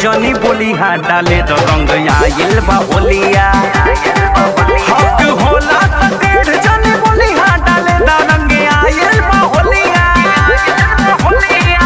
जनी बोली हाँ डाले तो रंग आइल बा होलिया हक होला त टेढ़ जनी बोली हाँ डाले तो रंग आइल बा होलिया होलिया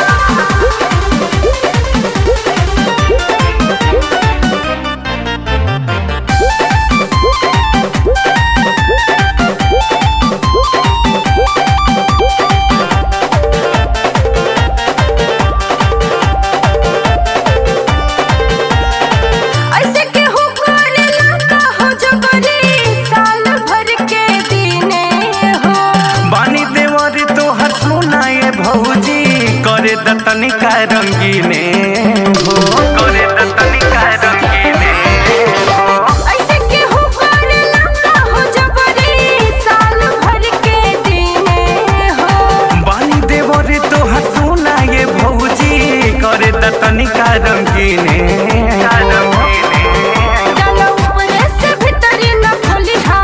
ऐसे केहू करेला का हो जबरी साल भर के दिने हो बानी देवर तोहर सुनाए भौजी करे द तनिका रंगीने हो करे द तनिका रंगीने हो ऐसे केहू करेला का हो जबरी साल भर के दिने हो बानी देवर तोहर सुनाए भौजी करे द तनिका रंगीने डालो ऊपर से भीतरी न खोलिहा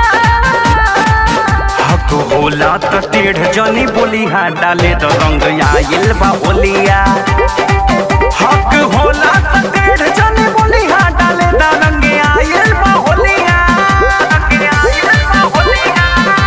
हक होला त टेढ़ जनी बोली हाँ डाले तो रंग आइल बा होलिया हक होला त टेढ़ जनी बोली हाँ डाले तो रंग आइल बा होलिया रंग आइल बा होलिया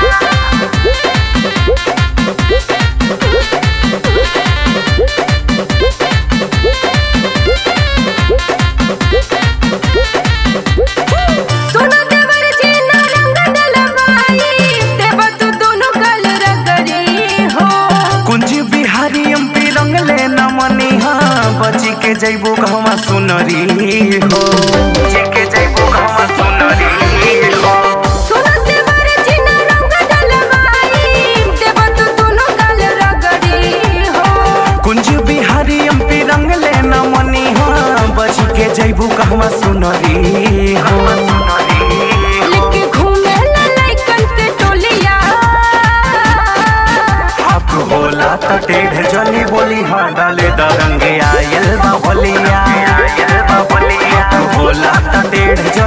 सुनो देवर जी ना रंग डलवाई देव तू दोनों गल रगड़ी हो कुंज बिहारी एमपी रंग ले न मनी हाँ बची के जैबो घमा सुनरी हो बची के जैबो घमा सुनरी हो सुनो देवर जी ना रंग डलवाई देव तू दोनों गल रगड़ी हो कुंज बिहारी एमपी रंग ले न मनी हाँ बची के जैबो घमा सुनरी हो लेके घूमे ला लइकन के टोलिया हक होला त टेढ़ जनी बोली हाँ डाले द रंग आयल बा होलिया हक होला त टेढ़ जनी